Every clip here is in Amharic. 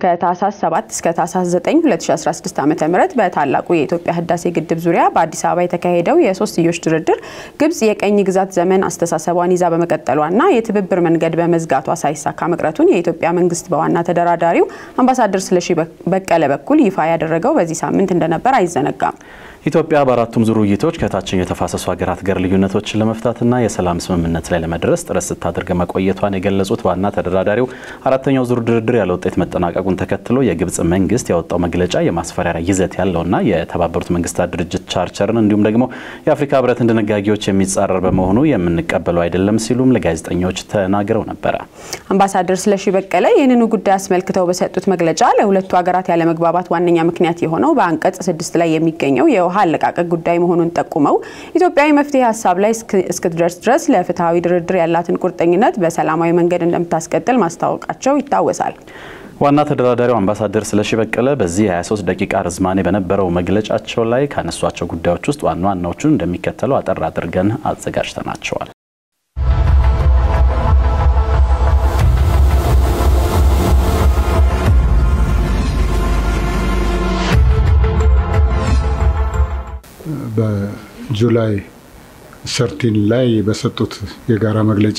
ከታህሳስ 7 እስከ ታህሳስ 9 2016 ዓ ም በታላቁ የኢትዮጵያ ህዳሴ ግድብ ዙሪያ በአዲስ አበባ የተካሄደው የሶስትዮሽ ድርድር ግብጽ የቀኝ ግዛት ዘመን አስተሳሰቧን ይዛ በመቀጠሏና የትብብር መንገድ በመዝጋቷ ሳይሳካ መቅረቱን የኢትዮጵያ መንግስት በዋና ተደራዳሪው አምባሳደር ስለሺ በቀለ በኩል ይፋ ያደረገው በዚህ ሳምንት እንደነበር አይዘነጋም። ኢትዮጵያ በአራቱም ዙር ውይይቶች ከታችኛው የተፋሰሱ ሀገራት ጋር ልዩነቶችን ለመፍታትና የሰላም ስምምነት ላይ ለመድረስ ጥረት ስታደርግ መቆየቷን የገለጹት ዋና ተደራዳሪው አራተኛው ዙር ድርድር ያለ ውጤት መጠናቀቁን ተከትሎ የግብጽ መንግስት ያወጣው መግለጫ የማስፈራሪያ ይዘት ያለውና የተባበሩት መንግስታት ድርጅት ቻርተርን እንዲሁም ደግሞ የአፍሪካ ህብረትን ድንጋጌዎች የሚጻረር በመሆኑ የምንቀበለው አይደለም ሲሉም ለጋዜጠኞች ተናግረው ነበረ። አምባሳደር ስለሺ በቀለ ይህንኑ ጉዳይ አስመልክተው በሰጡት መግለጫ ለሁለቱ ሀገራት ያለመግባባት ዋነኛ ምክንያት የሆነው በአንቀጽ ስድስት ላይ የሚገኘው የውሃ አለቃቀቅ ጉዳይ መሆኑን ጠቁመው ኢትዮጵያዊ መፍትሄ ሀሳብ ላይ እስክትደርስ ድረስ ለፍትሐዊ ድርድር ያላትን ቁርጠኝነት በሰላማዊ መንገድ እንደምታስቀጥል ማስታወቃቸው ይታወሳል። ዋና ተደራዳሪው አምባሳደር ስለሺ በቀለ በዚህ 23 ደቂቃ ርዝማኔ በነበረው መግለጫቸው ላይ ካነሷቸው ጉዳዮች ውስጥ ዋና ዋናዎቹን እንደሚከተለው አጠር አድርገን አዘጋጅተናቸዋል። በጁላይ ሰርቲን ላይ በሰጡት የጋራ መግለጫ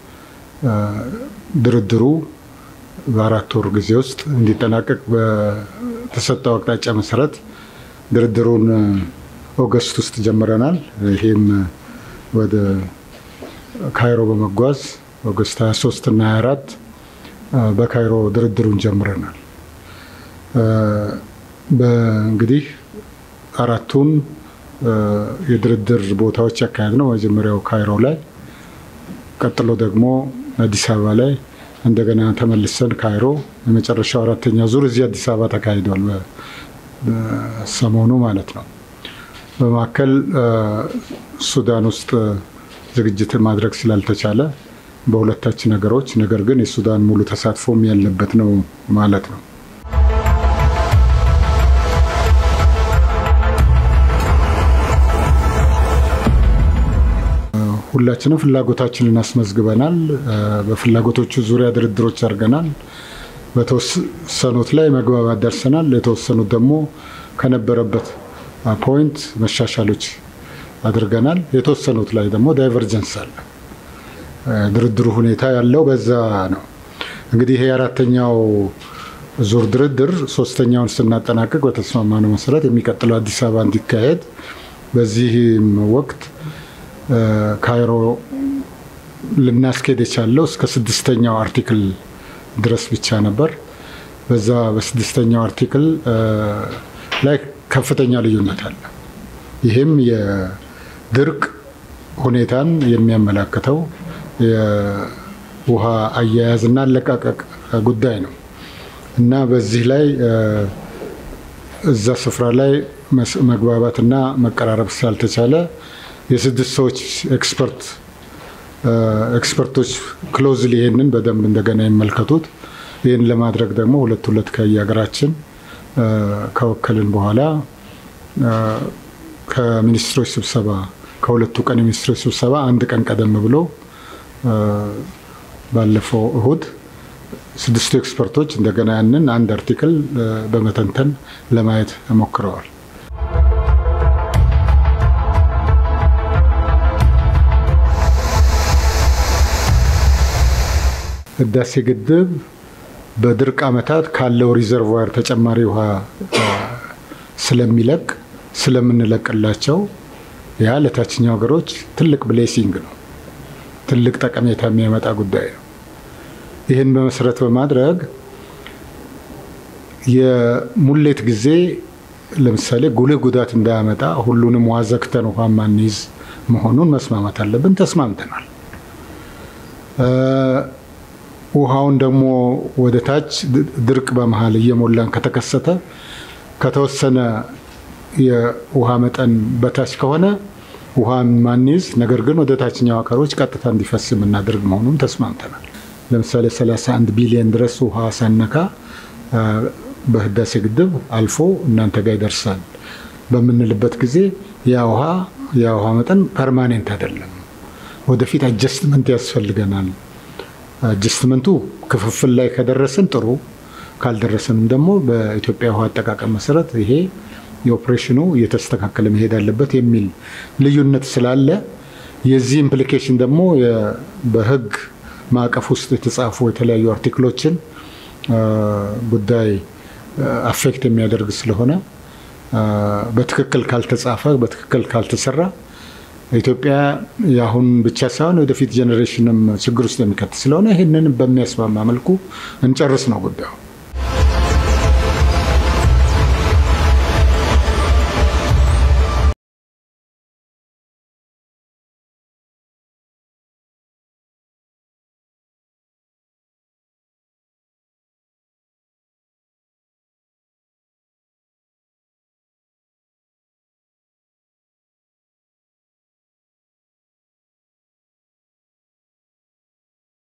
ድርድሩ በአራት ወር ጊዜ ውስጥ እንዲጠናቀቅ በተሰጠው አቅጣጫ መሰረት ድርድሩን ኦገስት ውስጥ ጀምረናል። ይሄም ወደ ካይሮ በመጓዝ ኦገስት 23 እና 24 በካይሮ ድርድሩን ጀምረናል። እንግዲህ አራቱን የድርድር ቦታዎች ያካሄድ ነው። መጀመሪያው ካይሮ ላይ፣ ቀጥሎ ደግሞ አዲስ አበባ ላይ፣ እንደገና ተመልሰን ካይሮ፣ የመጨረሻው አራተኛ ዙር እዚህ አዲስ አበባ ተካሂዷል፣ ሰሞኑ ማለት ነው። በመካከል ሱዳን ውስጥ ዝግጅት ማድረግ ስላልተቻለ በሁለታችን ነገሮች፣ ነገር ግን የሱዳን ሙሉ ተሳትፎም ያለበት ነው ማለት ነው። ሁላችንም ፍላጎታችንን አስመዝግበናል። በፍላጎቶቹ ዙሪያ ድርድሮች አድርገናል። በተወሰኑት ላይ መግባባት ደርሰናል። የተወሰኑት ደግሞ ከነበረበት ፖይንት መሻሻሎች አድርገናል። የተወሰኑት ላይ ደግሞ ዳይቨርጀንስ አለ። ድርድሩ ሁኔታ ያለው በዛ ነው። እንግዲህ ይሄ የአራተኛው ዙር ድርድር ሶስተኛውን ስናጠናቀቅ በተስማማነው መሰረት የሚቀጥለው አዲስ አበባ እንዲካሄድ በዚህም ወቅት ካይሮ ልናስኬድ የቻለው እስከ ስድስተኛው አርቲክል ድረስ ብቻ ነበር። በዛ በስድስተኛው አርቲክል ላይ ከፍተኛ ልዩነት አለ። ይህም የድርቅ ሁኔታን የሚያመላክተው የውሃ አያያዝና አለቃቀቅ ጉዳይ ነው እና በዚህ ላይ እዛ ስፍራ ላይ መግባባትና መቀራረብ ስላልተቻለ የስድስት ሰዎች ኤክስፐርት ኤክስፐርቶች ክሎዝሊ ይሄንን በደንብ እንደገና ይመልከቱት። ይህን ለማድረግ ደግሞ ሁለት ሁለት ከየሀገራችን ከወከልን በኋላ ከሚኒስትሮች ስብሰባ ከሁለቱ ቀን የሚኒስትሮች ስብሰባ አንድ ቀን ቀደም ብሎ ባለፈው እሁድ ስድስቱ ኤክስፐርቶች እንደገና ያንን አንድ አርቲክል በመተንተን ለማየት ሞክረዋል። ህዳሴ ግድብ በድርቅ ዓመታት ካለው ሪዘርቫር ተጨማሪ ውሃ ስለሚለቅ ስለምንለቅላቸው ያ ለታችኛው ሀገሮች ትልቅ ብሌሲንግ ነው፣ ትልቅ ጠቀሜታ የሚያመጣ ጉዳይ ነው። ይህን በመሰረት በማድረግ የሙሌት ጊዜ ለምሳሌ ጉልህ ጉዳት እንዳያመጣ ሁሉንም ውሃ ዘግተን ውሃ ማንይዝ መሆኑን መስማማት አለብን። ተስማምተናል። ውሃውን ደግሞ ወደ ታች ድርቅ በመሀል እየሞላን ከተከሰተ ከተወሰነ የውሃ መጠን በታች ከሆነ ውሃ ማንይዝ፣ ነገር ግን ወደ ታችኛው አካሎች ቀጥታ እንዲፈስ የምናደርግ መሆኑን ተስማምተናል። ለምሳሌ 31 ቢሊዮን ድረስ ውሃ ሳነካ በህዳሴ ግድብ አልፎ እናንተ ጋር ይደርሳል በምንልበት ጊዜ ያ ውሃ ያ ውሃ መጠን ፐርማኔንት አይደለም። ወደፊት አጀስትመንት ያስፈልገናል። አጀስትመንቱ ክፍፍል ላይ ከደረስን ጥሩ፣ ካልደረሰንም ደግሞ በኢትዮጵያ ውሃ አጠቃቀም መሰረት ይሄ የኦፕሬሽኑ እየተስተካከለ መሄድ አለበት የሚል ልዩነት ስላለ የዚህ ኢምፕሊኬሽን ደግሞ በሕግ ማዕቀፍ ውስጥ የተጻፉ የተለያዩ አርቲክሎችን ጉዳይ አፌክት የሚያደርግ ስለሆነ በትክክል ካልተጻፈ በትክክል ካልተሰራ ኢትዮጵያ የአሁን ብቻ ሳይሆን ወደፊት ጄኔሬሽንም ችግር ውስጥ የሚከት ስለሆነ ይህንን በሚያስማማ መልኩ እንጨርስ ነው ጉዳዩ።